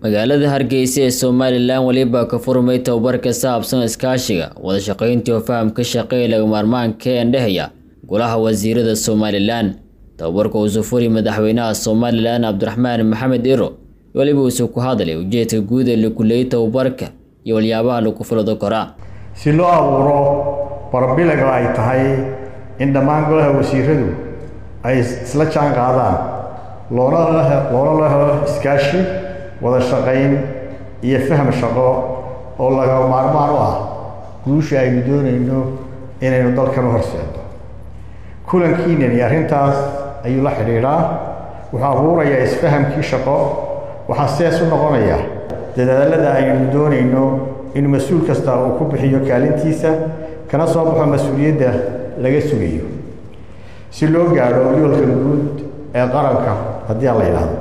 magaalada hargeysa ee somalilan weliba ka furmay tababar ka saabsan iskaashiga wada shaqayntii oo fahamka shaqeeya laga maarmaanka ee andhehaya golaha wasiirada somalilan tababarka uusuu furi madaxweynaha somalilan cabdiraxmaan maxamed iro weliba uusuu ku hadlay ujeedka guud ee lakuleeyay tababarka iyo waliyaabaha lagu fulado koraa si loo abuuro barbilaga ay tahay in dhammaan golaha wasiiradu ay isla jaan qaadaan loona loona la helo iskaashi wada shaqayn iyo faham shaqo oo laga maarmaan u ah guusha aynu doonayno inaynu dalkan u horseedno kulankiinan iyo arrintaas ayuu la xidhiidhaa wuxuu abuurayaa isfahamkii shaqo waxaa sees u noqonaya dadaalada aynu doonayno in mas-uul kasta uu ku bixiyo kaalintiisa kana soo baxo mas-uuliyadda laga sugayo si loo gaadho yoolka guud ee qaranka haddii aan la yidhaahdo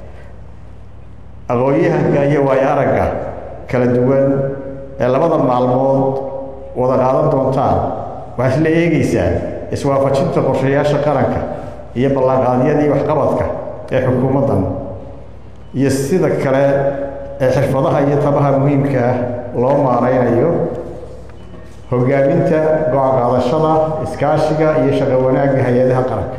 aqoon-yahanka iyo waayo aragga kala duwan ee labada maalmood wada qaadan doontaan waxaa isla eegaysaa iswaafajinta qorshayaasha qaranka iyo ballanqaadyadii waxqabadka ee xukuumaddan iyo sida kale ee xirfadaha iyo tabaha muhiimka ah loo maaraynayo hogaaminta go-aan qaadashada iskaashiga iyo shaqo wanaagga hay-adaha qaranka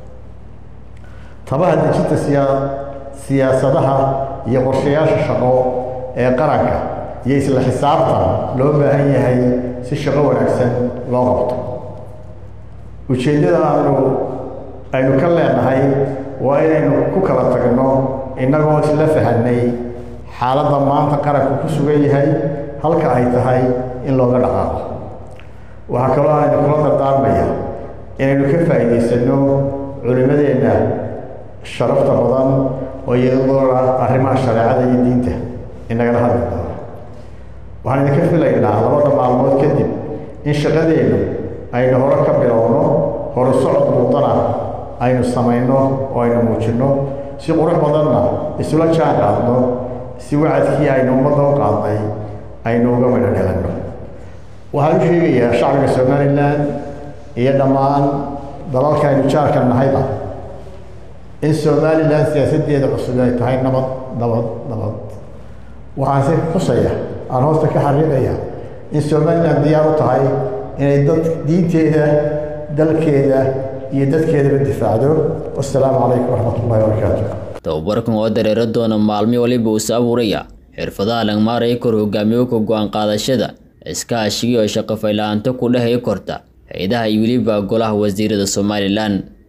tabaha dejinta siyaa siyaasadaha iyo qorshayaasha shaqo ee qaranka iyo isla xisaabtan loo baahan yahay si shaqo wanaagsan loo qabto ujeeddada aanu aynu ka leenahay waa inaynu ku kala tagno innagoo isla fahanay xaaladda maanta qaranku ku sugan yahay halka ay tahay in looga dhaqaaqo waxaa kaloo aynu kula dardaarmaya inaynu ka faa'iidaysanno culimmadeenna sharafta badan oo iyadoona arrimaha shareecada iyo diinta inagala hadli doono waxaan idinka filaynaa labada maalmood kadib in shaqadeennu aynu hore ka bilowno hore socod muudana aynu samayno oo aynu muujinno si qurux badanna isula jaan qaadno si wacadkii aynu ummadda u qaadnay aynu uga midho dhelanno waxaan u sheegayaa shacbiga somalilan iyo dhammaan dalalka aynu jaarka nahayba in somalilan siyaasaddeeda cusub ay tahay nabad nabad nabad waxaan si xusaya aan hoosta ka xariiqaya in somalilan diyaar u tahay inay dad diinteeda dalkeeda iyo dadkeedaba difaacdo wassalaamu calaykum waraxmat ullahi wabarakaatu tababarkan oo dareero doona maalmi waliba uusa abuuraya xirfadaha langmaaraya kor hogaamiyowka go-aan qaadashada iskaashigii oo shaqo fayla-aanto ku dhehaya korta hay-adaha iyo weliba golaha wasiirada somalilan